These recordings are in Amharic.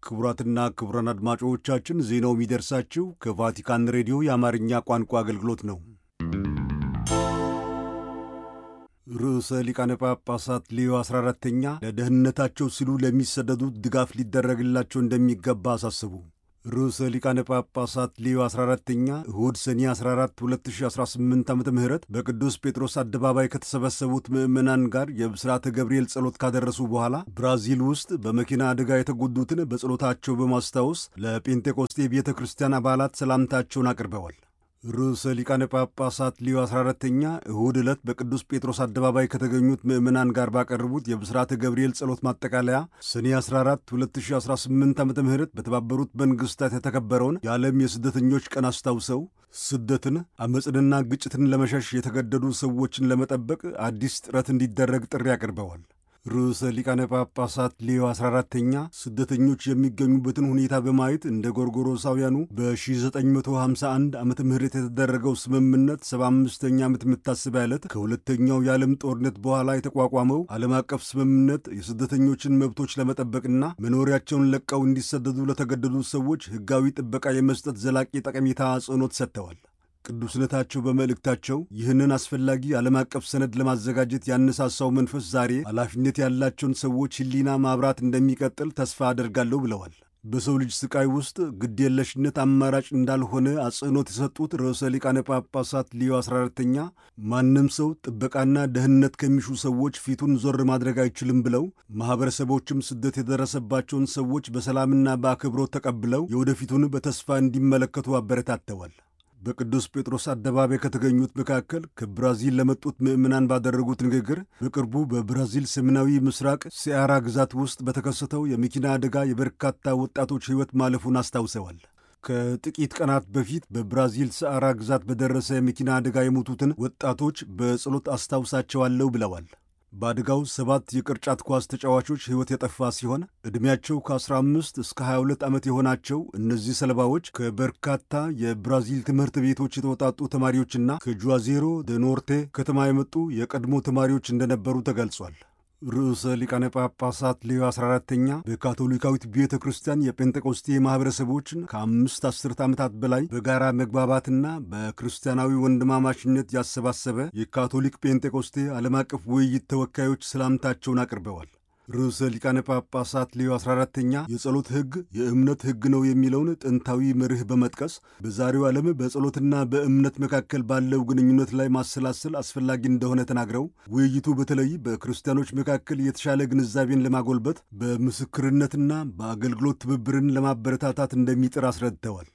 ክቡራትና ክቡራን አድማጮቻችን ዜናው የሚደርሳችሁ ከቫቲካን ሬዲዮ የአማርኛ ቋንቋ አገልግሎት ነው። ርዕሰ ሊቃነ ጳጳሳት ሌዮ 14ተኛ ለደህንነታቸው ሲሉ ለሚሰደዱት ድጋፍ ሊደረግላቸው እንደሚገባ አሳስቡ። ርዕሰ ሊቃነ ጳጳሳት ሌዮ 14ተኛ እሁድ ሰኔ 14 2018 ዓ ም በቅዱስ ጴጥሮስ አደባባይ ከተሰበሰቡት ምዕመናን ጋር የብስራተ ገብርኤል ጸሎት ካደረሱ በኋላ ብራዚል ውስጥ በመኪና አደጋ የተጎዱትን በጸሎታቸው በማስታወስ ለጴንጤቆስጤ ቤተ ክርስቲያን አባላት ሰላምታቸውን አቅርበዋል። ርዕሰ ሊቃነ ጳጳሳት ሊዮ 14ተኛ እሁድ ዕለት በቅዱስ ጴጥሮስ አደባባይ ከተገኙት ምዕመናን ጋር ባቀረቡት የብስራተ ገብርኤል ጸሎት ማጠቃለያ ሰኔ 14 2018 ዓ ም በተባበሩት መንግሥታት የተከበረውን የዓለም የስደተኞች ቀን አስታውሰው ስደትን፣ ዓመፅንና ግጭትን ለመሸሽ የተገደዱ ሰዎችን ለመጠበቅ አዲስ ጥረት እንዲደረግ ጥሪ አቅርበዋል። ርዕሰ ሊቃነ ጳጳሳት ሌዮ 14ተኛ ስደተኞች የሚገኙበትን ሁኔታ በማየት እንደ ጎርጎሮሳውያኑ በ1951 ዓመተ ምህረት የተደረገው ስምምነት 75ኛ ዓመት መታሰቢያ ዕለት ከሁለተኛው የዓለም ጦርነት በኋላ የተቋቋመው ዓለም አቀፍ ስምምነት የስደተኞችን መብቶች ለመጠበቅና መኖሪያቸውን ለቀው እንዲሰደዱ ለተገደዱ ሰዎች ሕጋዊ ጥበቃ የመስጠት ዘላቂ ጠቀሜታ አጽንኦት ሰጥተዋል። ቅዱስነታቸው በመልእክታቸው ይህንን አስፈላጊ ዓለም አቀፍ ሰነድ ለማዘጋጀት ያነሳሳው መንፈስ ዛሬ ኃላፊነት ያላቸውን ሰዎች ሕሊና ማብራት እንደሚቀጥል ተስፋ አደርጋለሁ ብለዋል። በሰው ልጅ ስቃይ ውስጥ ግዴለሽነት አማራጭ እንዳልሆነ አጽንኦት የሰጡት ርዕሰ ሊቃነ ጳጳሳት ሊዮ 14ተኛ ማንም ሰው ጥበቃና ደህንነት ከሚሹ ሰዎች ፊቱን ዞር ማድረግ አይችልም ብለው ማኅበረሰቦችም ስደት የደረሰባቸውን ሰዎች በሰላምና በአክብሮት ተቀብለው የወደፊቱን በተስፋ እንዲመለከቱ አበረታተዋል። በቅዱስ ጴጥሮስ አደባባይ ከተገኙት መካከል ከብራዚል ለመጡት ምዕመናን ባደረጉት ንግግር በቅርቡ በብራዚል ሰሜናዊ ምስራቅ ሲያራ ግዛት ውስጥ በተከሰተው የመኪና አደጋ የበርካታ ወጣቶች ሕይወት ማለፉን አስታውሰዋል። ከጥቂት ቀናት በፊት በብራዚል ሰአራ ግዛት በደረሰ የመኪና አደጋ የሞቱትን ወጣቶች በጸሎት አስታውሳቸዋለሁ ብለዋል። በአደጋው ሰባት የቅርጫት ኳስ ተጫዋቾች ሕይወት የጠፋ ሲሆን ዕድሜያቸው ከ15 እስከ 22 ዓመት የሆናቸው እነዚህ ሰለባዎች ከበርካታ የብራዚል ትምህርት ቤቶች የተወጣጡ ተማሪዎችና ከጁዋዜሮ ደ ኖርቴ ከተማ የመጡ የቀድሞ ተማሪዎች እንደነበሩ ተገልጿል። ርዕሰ ሊቃነ ጳጳሳት ሌዮ 14ተኛ በካቶሊካዊት ቤተ ክርስቲያን የጴንጤቆስቴ ማኅበረሰቦችን ከአምስት አስርት ዓመታት በላይ በጋራ መግባባትና በክርስቲያናዊ ወንድማማችነት ያሰባሰበ የካቶሊክ ጴንጤቆስቴ ዓለም አቀፍ ውይይት ተወካዮች ሰላምታቸውን አቅርበዋል። ርዕሰ ሊቃነ ጳጳሳት ሌዮ 14ተኛ የጸሎት ሕግ የእምነት ሕግ ነው የሚለውን ጥንታዊ መርህ በመጥቀስ በዛሬው ዓለም በጸሎትና በእምነት መካከል ባለው ግንኙነት ላይ ማሰላሰል አስፈላጊ እንደሆነ ተናግረው ውይይቱ በተለይ በክርስቲያኖች መካከል የተሻለ ግንዛቤን ለማጎልበት በምስክርነትና በአገልግሎት ትብብርን ለማበረታታት እንደሚጥር አስረድተዋል።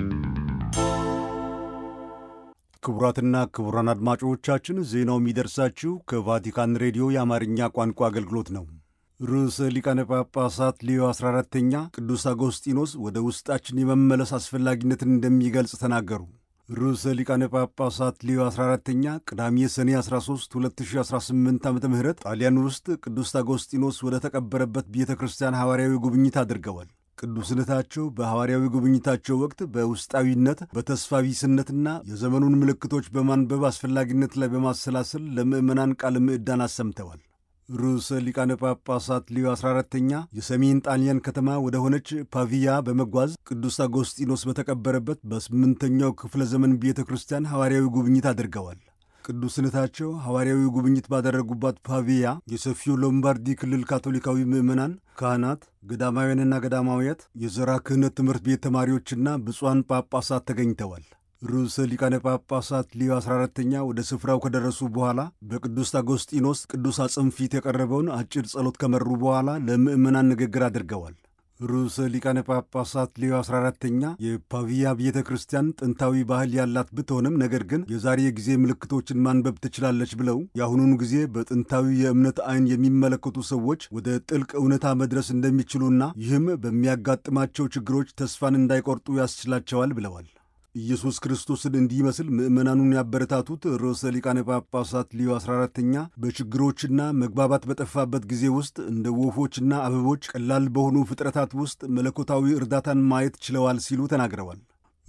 ክቡራትና ክቡራን አድማጮቻችን ዜናው የሚደርሳችሁ ከቫቲካን ሬዲዮ የአማርኛ ቋንቋ አገልግሎት ነው። ርዕሰ ሊቃነ ጳጳሳት ሌዮ 14ተኛ ቅዱስ አጎስጢኖስ ወደ ውስጣችን የመመለስ አስፈላጊነትን እንደሚገልጽ ተናገሩ። ርዕሰ ሊቃነ ጳጳሳት ሌዮ 14ተኛ ቅዳሜ ሰኔ 13 2018 ዓ ም ጣሊያን ውስጥ ቅዱስ አጎስጢኖስ ወደ ተቀበረበት ቤተ ክርስቲያን ሐዋርያዊ ጉብኝት አድርገዋል። ቅዱስነታቸው በሐዋርያዊ ጉብኝታቸው ወቅት በውስጣዊነት በተስፋ ቢስነትና የዘመኑን ምልክቶች በማንበብ አስፈላጊነት ላይ በማሰላሰል ለምዕመናን ቃለ ምዕዳን አሰምተዋል። ርዕሰ ሊቃነ ጳጳሳት ሊዮ 14ተኛ የሰሜን ጣሊያን ከተማ ወደ ሆነች ፓቪያ በመጓዝ ቅዱስ አጎስጢኖስ በተቀበረበት በስምንተኛው ክፍለ ዘመን ቤተ ክርስቲያን ሐዋርያዊ ጉብኝት አድርገዋል። ቅዱስነታቸው ሐዋርያዊ ጉብኝት ባደረጉባት ፓቪያ የሰፊው ሎምባርዲ ክልል ካቶሊካዊ ምዕመናን፣ ካህናት፣ ገዳማውያንና ገዳማውያት፣ የዘራ ክህነት ትምህርት ቤት ተማሪዎችና ብፁዓን ጳጳሳት ተገኝተዋል። ርዕሰ ሊቃነ ጳጳሳት ሊዮ 14ተኛ ወደ ስፍራው ከደረሱ በኋላ በቅዱስ አጎስጢኖስ ቅዱስ አጽም ፊት የቀረበውን አጭር ጸሎት ከመሩ በኋላ ለምዕመናን ንግግር አድርገዋል። ርዕሰ ሊቃነ ጳጳሳት ሌዮ 14ተኛ የፓቪያ ቤተ ክርስቲያን ጥንታዊ ባህል ያላት ብትሆንም ነገር ግን የዛሬ ጊዜ ምልክቶችን ማንበብ ትችላለች ብለው የአሁኑን ጊዜ በጥንታዊ የእምነት ዓይን የሚመለከቱ ሰዎች ወደ ጥልቅ እውነታ መድረስ እንደሚችሉና ይህም በሚያጋጥማቸው ችግሮች ተስፋን እንዳይቆርጡ ያስችላቸዋል ብለዋል። ኢየሱስ ክርስቶስን እንዲመስል ምዕመናኑን ያበረታቱት ርዕሰ ሊቃነ ጳጳሳት ሊዮ 14ተኛ በችግሮችና መግባባት በጠፋበት ጊዜ ውስጥ እንደ ወፎችና አበቦች ቀላል በሆኑ ፍጥረታት ውስጥ መለኮታዊ እርዳታን ማየት ችለዋል ሲሉ ተናግረዋል።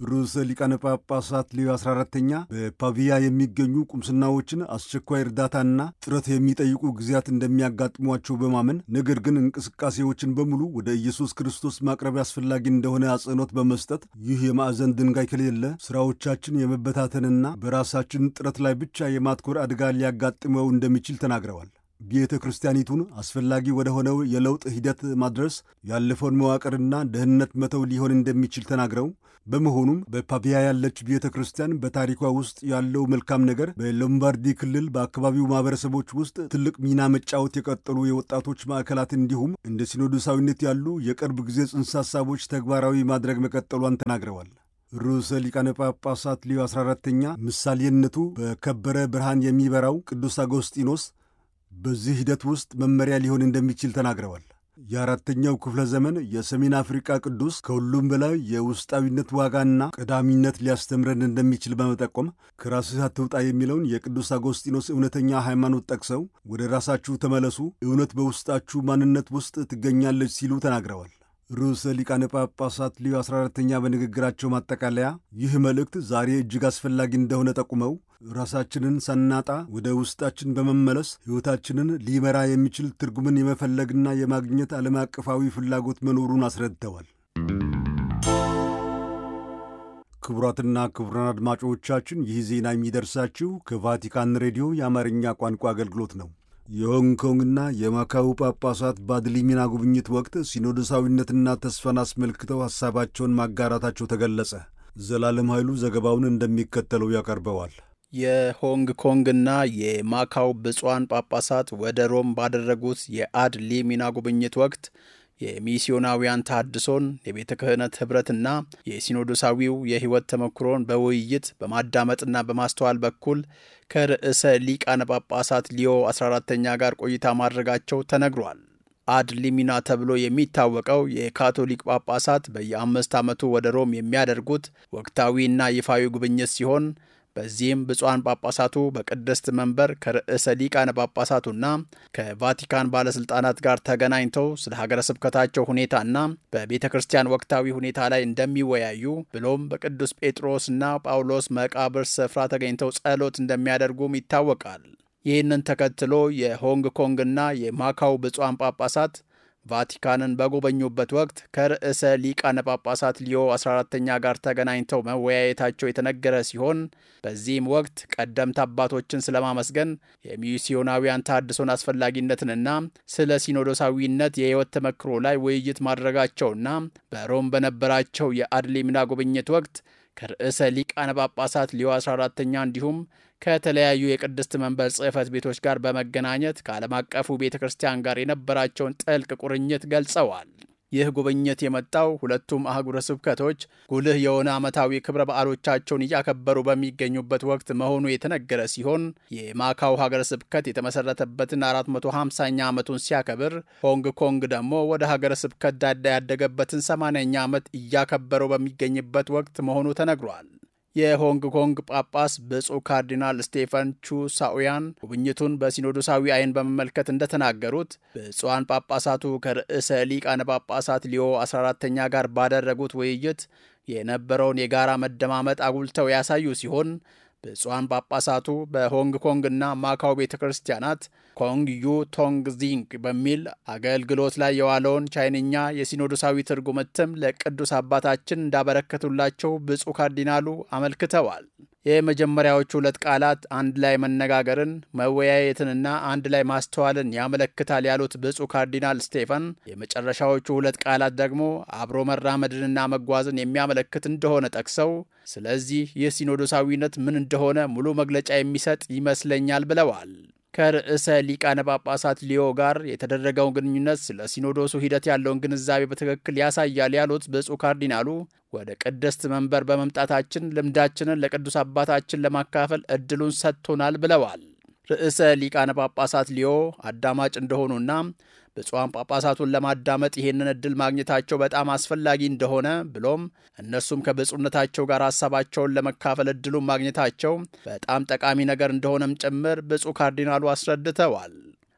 ርዕሰ ሊቃነ ጳጳሳት ሌዮ 14ተኛ በፓቪያ የሚገኙ ቁምስናዎችን አስቸኳይ እርዳታና ጥረት የሚጠይቁ ጊዜያት እንደሚያጋጥሟቸው በማመን ነገር ግን እንቅስቃሴዎችን በሙሉ ወደ ኢየሱስ ክርስቶስ ማቅረብ አስፈላጊ እንደሆነ አጽንኦት በመስጠት ይህ የማዕዘን ድንጋይ ከሌለ ስራዎቻችን የመበታተንና በራሳችን ጥረት ላይ ብቻ የማትኮር አደጋ ሊያጋጥመው እንደሚችል ተናግረዋል። ቤተ ክርስቲያኒቱን አስፈላጊ ወደ ሆነው የለውጥ ሂደት ማድረስ ያለፈውን መዋቅርና ደህንነት መተው ሊሆን እንደሚችል ተናግረው በመሆኑም በፓቪያ ያለች ቤተ ክርስቲያን በታሪኳ ውስጥ ያለው መልካም ነገር በሎምባርዲ ክልል በአካባቢው ማህበረሰቦች ውስጥ ትልቅ ሚና መጫወት የቀጠሉ የወጣቶች ማዕከላት እንዲሁም እንደ ሲኖዶሳዊነት ያሉ የቅርብ ጊዜ ጽንሰ ሐሳቦች ተግባራዊ ማድረግ መቀጠሏን ተናግረዋል። ርዕሰ ሊቃነ ጳጳሳት ሊዮ 14ተኛ ምሳሌነቱ በከበረ ብርሃን የሚበራው ቅዱስ አጎስጢኖስ በዚህ ሂደት ውስጥ መመሪያ ሊሆን እንደሚችል ተናግረዋል። የአራተኛው ክፍለ ዘመን የሰሜን አፍሪካ ቅዱስ ከሁሉም በላይ የውስጣዊነት ዋጋና ቀዳሚነት ሊያስተምረን እንደሚችል በመጠቆም ከራስህ አትውጣ የሚለውን የቅዱስ አጎስጢኖስ እውነተኛ ሃይማኖት ጠቅሰው ወደ ራሳችሁ ተመለሱ፣ እውነት በውስጣችሁ ማንነት ውስጥ ትገኛለች ሲሉ ተናግረዋል። ርዕሰ ሊቃነ ጳጳሳት ሊዮ 14ተኛ በንግግራቸው ማጠቃለያ ይህ መልእክት ዛሬ እጅግ አስፈላጊ እንደሆነ ጠቁመው ራሳችንን ሳናጣ ወደ ውስጣችን በመመለስ ሕይወታችንን ሊመራ የሚችል ትርጉምን የመፈለግና የማግኘት ዓለም አቀፋዊ ፍላጎት መኖሩን አስረድተዋል። ክቡራትና ክቡራን አድማጮቻችን ይህ ዜና የሚደርሳችሁ ከቫቲካን ሬዲዮ የአማርኛ ቋንቋ አገልግሎት ነው። የሆንግ ኮንግና የማካው ጳጳሳት በአድሊሚና ጉብኝት ወቅት ሲኖዶሳዊነትና ተስፋን አስመልክተው ሐሳባቸውን ማጋራታቸው ተገለጸ። ዘላለም ኃይሉ ዘገባውን እንደሚከተለው ያቀርበዋል። የሆንግ ኮንግና የማካው ብፁዓን ጳጳሳት ወደ ሮም ባደረጉት የአድ ሊሚና ጉብኝት ወቅት የሚስዮናውያን ታድሶን የቤተ ክህነት ኅብረትና የሲኖዶሳዊው የሕይወት ተሞክሮን በውይይት በማዳመጥና በማስተዋል በኩል ከርዕሰ ሊቃነ ጳጳሳት ሊዮ 14ተኛ ጋር ቆይታ ማድረጋቸው ተነግሯል። አድ ሊሚና ተብሎ የሚታወቀው የካቶሊክ ጳጳሳት በየአምስት ዓመቱ ወደ ሮም የሚያደርጉት ወቅታዊና ይፋዊ ጉብኝት ሲሆን በዚህም ብፁዓን ጳጳሳቱ በቅድስት መንበር ከርዕሰ ሊቃነ ጳጳሳቱና ከቫቲካን ባለሥልጣናት ጋር ተገናኝተው ስለ ሀገረ ስብከታቸው ሁኔታና በቤተ ክርስቲያን ወቅታዊ ሁኔታ ላይ እንደሚወያዩ ብሎም በቅዱስ ጴጥሮስና ጳውሎስ መቃብር ስፍራ ተገኝተው ጸሎት እንደሚያደርጉም ይታወቃል። ይህንን ተከትሎ የሆንግ ኮንግና የማካው ብፁዓን ጳጳሳት ቫቲካንን በጎበኙበት ወቅት ከርዕሰ ሊቃነ ጳጳሳት ሊዮ 14ተኛ ጋር ተገናኝተው መወያየታቸው የተነገረ ሲሆን በዚህም ወቅት ቀደምት አባቶችን ስለማመስገን የሚስዮናውያን ታድሶን አስፈላጊነትንና ስለ ሲኖዶሳዊነት የሕይወት ተመክሮ ላይ ውይይት ማድረጋቸውና በሮም በነበራቸው የአድሊምና ጉብኝት ወቅት ከርዕሰ ሊቃነ ጳጳሳት ሊዮ 14ተኛ እንዲሁም ከተለያዩ የቅድስት መንበር ጽሕፈት ቤቶች ጋር በመገናኘት ከዓለም አቀፉ ቤተ ክርስቲያን ጋር የነበራቸውን ጥልቅ ቁርኝት ገልጸዋል። ይህ ጉብኝት የመጣው ሁለቱም አህጉረ ስብከቶች ጉልህ የሆነ ዓመታዊ ክብረ በዓሎቻቸውን እያከበሩ በሚገኙበት ወቅት መሆኑ የተነገረ ሲሆን የማካው ሀገረ ስብከት የተመሠረተበትን 450ኛ ዓመቱን ሲያከብር፣ ሆንግ ኮንግ ደግሞ ወደ ሀገረ ስብከት ዳዳ ያደገበትን 80ኛ ዓመት እያከበረው በሚገኝበት ወቅት መሆኑ ተነግሯል። የሆንግ ኮንግ ጳጳስ ብፁዕ ካርዲናል ስቴፈን ቹ ሳኡያን ጉብኝቱን በሲኖዶሳዊ ዓይን በመመልከት እንደተናገሩት ብፁዓን ጳጳሳቱ ከርዕሰ ሊቃነ ጳጳሳት ሊዮ 14ተኛ ጋር ባደረጉት ውይይት የነበረውን የጋራ መደማመጥ አጉልተው ያሳዩ ሲሆን ብፁዓን ጳጳሳቱ በሆንግ ኮንግና ማካው ቤተ ክርስቲያናት ኮንግ ዩ ቶንግ ዚንግ በሚል አገልግሎት ላይ የዋለውን ቻይንኛ የሲኖዶሳዊ ትርጉም እትም ለቅዱስ አባታችን እንዳበረከቱላቸው ብፁዕ ካርዲናሉ አመልክተዋል። የመጀመሪያዎቹ ሁለት ቃላት አንድ ላይ መነጋገርን፣ መወያየትንና አንድ ላይ ማስተዋልን ያመለክታል ያሉት ብፁዕ ካርዲናል ስቴፈን የመጨረሻዎቹ ሁለት ቃላት ደግሞ አብሮ መራመድንና መጓዝን የሚያመለክት እንደሆነ ጠቅሰው ስለዚህ ይህ ሲኖዶሳዊነት ምን እንደሆነ ሙሉ መግለጫ የሚሰጥ ይመስለኛል ብለዋል። ከርዕሰ ሊቃነ ጳጳሳት ሊዮ ጋር የተደረገውን ግንኙነት ስለ ሲኖዶሱ ሂደት ያለውን ግንዛቤ በትክክል ያሳያል ያሉት ብፁዕ ካርዲናሉ ወደ ቅድስት መንበር በመምጣታችን ልምዳችንን ለቅዱስ አባታችን ለማካፈል እድሉን ሰጥቶናል ብለዋል። ርዕሰ ሊቃነ ጳጳሳት ሊዮ አዳማጭ እንደሆኑና ብፁዓን ጳጳሳቱን ለማዳመጥ ይህንን እድል ማግኘታቸው በጣም አስፈላጊ እንደሆነ ብሎም እነሱም ከብፁዕነታቸው ጋር ሀሳባቸውን ለመካፈል እድሉን ማግኘታቸው በጣም ጠቃሚ ነገር እንደሆነም ጭምር ብፁዕ ካርዲናሉ አስረድተዋል።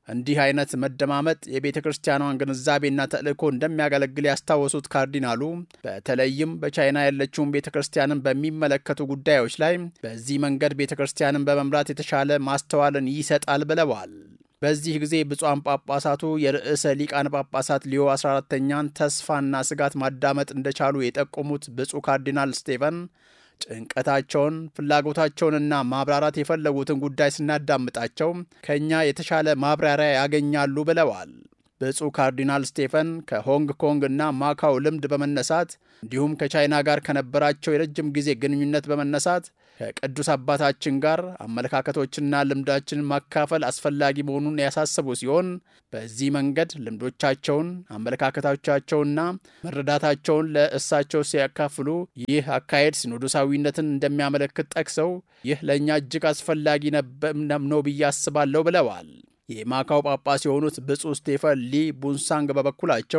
እንዲህ አይነት መደማመጥ የቤተ ክርስቲያኗን ግንዛቤና ተልእኮ እንደሚያገለግል ያስታወሱት ካርዲናሉ በተለይም በቻይና ያለችውን ቤተ ክርስቲያንን በሚመለከቱ ጉዳዮች ላይ በዚህ መንገድ ቤተ ክርስቲያንን በመምራት የተሻለ ማስተዋልን ይሰጣል ብለዋል። በዚህ ጊዜ ብፁዓን ጳጳሳቱ የርዕሰ ሊቃነ ጳጳሳት ሊዮ 14ተኛን ተስፋና ስጋት ማዳመጥ እንደቻሉ የጠቆሙት ብፁዕ ካርዲናል ስቴፈን ጭንቀታቸውን፣ ፍላጎታቸውንና ማብራራት የፈለጉትን ጉዳይ ስናዳምጣቸው ከእኛ የተሻለ ማብራሪያ ያገኛሉ ብለዋል። ብፁዕ ካርዲናል ስቴፈን ከሆንግ ኮንግ እና ማካው ልምድ በመነሳት እንዲሁም ከቻይና ጋር ከነበራቸው የረጅም ጊዜ ግንኙነት በመነሳት ከቅዱስ አባታችን ጋር አመለካከቶችና ልምዳችንን ማካፈል አስፈላጊ መሆኑን ያሳሰቡ ሲሆን በዚህ መንገድ ልምዶቻቸውን፣ አመለካከቶቻቸውና መረዳታቸውን ለእሳቸው ሲያካፍሉ ይህ አካሄድ ሲኖዶሳዊነትን እንደሚያመለክት ጠቅሰው ይህ ለእኛ እጅግ አስፈላጊ ነው ብዬ አስባለሁ ብለዋል። የማካው ጳጳስ የሆኑት ብፁዕ ስቴፈን ሊ ቡንሳንግ በበኩላቸው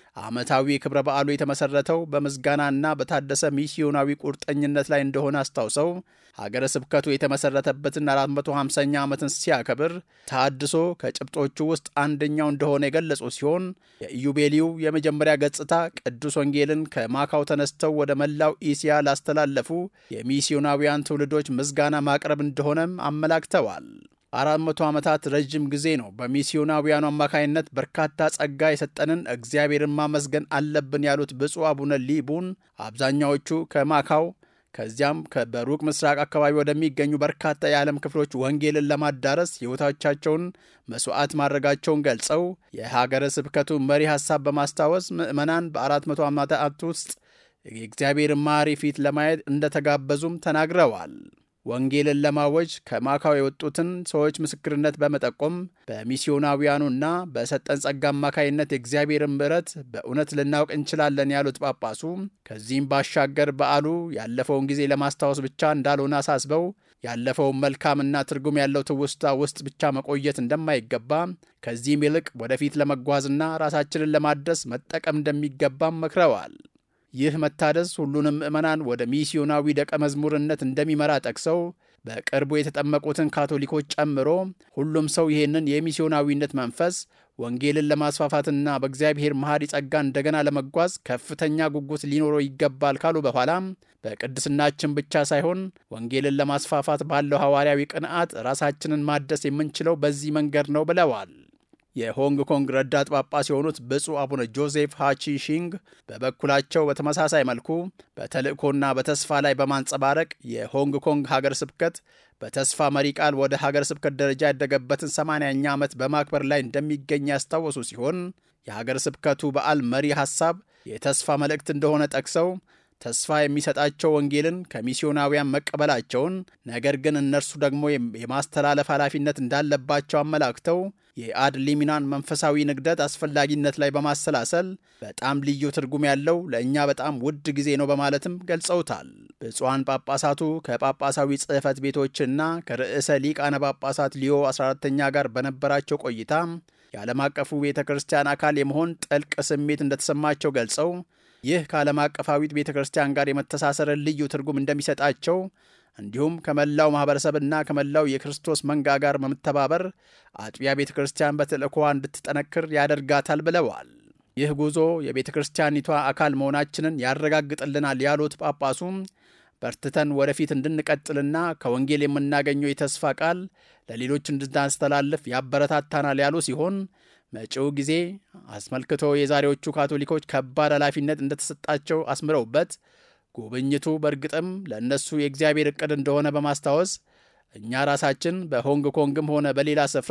ዓመታዊ ክብረ በዓሉ የተመሠረተው በምስጋናና በታደሰ ሚስዮናዊ ቁርጠኝነት ላይ እንደሆነ አስታውሰው ሀገረ ስብከቱ የተመሠረተበትን 450ኛ ዓመትን ሲያከብር ተሃድሶ ከጭብጦቹ ውስጥ አንደኛው እንደሆነ የገለጹ ሲሆን የኢዩቤልዩ የመጀመሪያ ገጽታ ቅዱስ ወንጌልን ከማካው ተነስተው ወደ መላው ኢስያ ላስተላለፉ የሚስዮናውያን ትውልዶች ምስጋና ማቅረብ እንደሆነም አመላክተዋል። አራት መቶ ዓመታት ረዥም ጊዜ ነው። በሚስዮናውያኑ አማካይነት በርካታ ጸጋ የሰጠንን እግዚአብሔርን ማመስገን አለብን ያሉት ብፁዕ አቡነ ሊቡን አብዛኛዎቹ ከማካው ከዚያም በሩቅ ምስራቅ አካባቢ ወደሚገኙ በርካታ የዓለም ክፍሎች ወንጌልን ለማዳረስ ሕይወቶቻቸውን መስዋዕት ማድረጋቸውን ገልጸው የሀገረ ስብከቱ መሪ ሐሳብ በማስታወስ ምዕመናን በአራት መቶ ዓመታት ውስጥ የእግዚአብሔርን ማሪ ፊት ለማየት እንደተጋበዙም ተናግረዋል። ወንጌልን ለማወጅ ከማካው የወጡትን ሰዎች ምስክርነት በመጠቆም በሚስዮናውያኑና በሰጠን ጸጋ አማካይነት የእግዚአብሔርን ምሕረት በእውነት ልናውቅ እንችላለን ያሉት ጳጳሱ ከዚህም ባሻገር በዓሉ ያለፈውን ጊዜ ለማስታወስ ብቻ እንዳልሆነ አሳስበው ያለፈውን መልካምና ትርጉም ያለው ትውስታ ውስጥ ብቻ መቆየት እንደማይገባ ከዚህም ይልቅ ወደፊት ለመጓዝና ራሳችንን ለማደስ መጠቀም እንደሚገባም መክረዋል። ይህ መታደስ ሁሉንም ምዕመናን ወደ ሚስዮናዊ ደቀ መዝሙርነት እንደሚመራ ጠቅሰው በቅርቡ የተጠመቁትን ካቶሊኮች ጨምሮ ሁሉም ሰው ይህንን የሚስዮናዊነት መንፈስ ወንጌልን ለማስፋፋትና በእግዚአብሔር መሐሪ ጸጋ እንደገና ለመጓዝ ከፍተኛ ጉጉት ሊኖረው ይገባል ካሉ በኋላም በቅድስናችን ብቻ ሳይሆን ወንጌልን ለማስፋፋት ባለው ሐዋርያዊ ቅንዓት ራሳችንን ማደስ የምንችለው በዚህ መንገድ ነው ብለዋል። የሆንግ ኮንግ ረዳት ጳጳስ የሆኑት ብፁዕ አቡነ ጆዜፍ ሃቺ ሺንግ በበኩላቸው በተመሳሳይ መልኩ በተልእኮና በተስፋ ላይ በማንጸባረቅ የሆንግ ኮንግ ሀገር ስብከት በተስፋ መሪ ቃል ወደ ሀገር ስብከት ደረጃ ያደገበትን 80ኛ ዓመት በማክበር ላይ እንደሚገኝ ያስታወሱ ሲሆን የሀገር ስብከቱ በዓል መሪ ሐሳብ የተስፋ መልእክት እንደሆነ ጠቅሰው ተስፋ የሚሰጣቸው ወንጌልን ከሚስዮናውያን መቀበላቸውን ነገር ግን እነርሱ ደግሞ የማስተላለፍ ኃላፊነት እንዳለባቸው አመላክተው የአድ ሊሚናን መንፈሳዊ ንግደት አስፈላጊነት ላይ በማሰላሰል በጣም ልዩ ትርጉም ያለው ለእኛ በጣም ውድ ጊዜ ነው በማለትም ገልጸውታል። ብፁዓን ጳጳሳቱ ከጳጳሳዊ ጽሕፈት ቤቶችና ከርዕሰ ሊቃነ ጳጳሳት ሊዮ 14ተኛ ጋር በነበራቸው ቆይታ የዓለም አቀፉ ቤተ ክርስቲያን አካል የመሆን ጥልቅ ስሜት እንደተሰማቸው ገልጸው ይህ ከዓለም አቀፋዊት ቤተ ክርስቲያን ጋር የመተሳሰርን ልዩ ትርጉም እንደሚሰጣቸው እንዲሁም ከመላው ማኅበረሰብና ከመላው የክርስቶስ መንጋ ጋር በመተባበር አጥቢያ ቤተ ክርስቲያን በተልእኮዋ እንድትጠነክር ያደርጋታል ብለዋል። ይህ ጉዞ የቤተ ክርስቲያኒቷ አካል መሆናችንን ያረጋግጥልናል ያሉት ጳጳሱም በርትተን ወደፊት እንድንቀጥልና ከወንጌል የምናገኘው የተስፋ ቃል ለሌሎች እንድናስተላልፍ ያበረታታናል ያሉ ሲሆን መጪው ጊዜ አስመልክቶ የዛሬዎቹ ካቶሊኮች ከባድ ኃላፊነት እንደተሰጣቸው አስምረውበት ጉብኝቱ በእርግጥም ለእነሱ የእግዚአብሔር ዕቅድ እንደሆነ በማስታወስ እኛ ራሳችን በሆንግ ኮንግም ሆነ በሌላ ስፍራ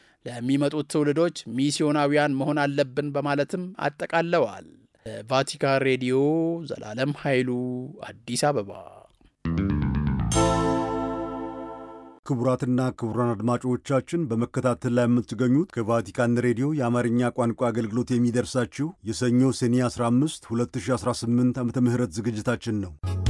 ለሚመጡት ትውልዶች ሚስዮናውያን መሆን አለብን በማለትም አጠቃለዋል። ቫቲካን ሬዲዮ ዘላለም ኃይሉ አዲስ አበባ። ክቡራትና ክቡራን አድማጮቻችን በመከታተል ላይ የምትገኙት ከቫቲካን ሬዲዮ የአማርኛ ቋንቋ አገልግሎት የሚደርሳችሁ የሰኞ ሰኔ 15 2018 ዓ ም ዝግጅታችን ነው።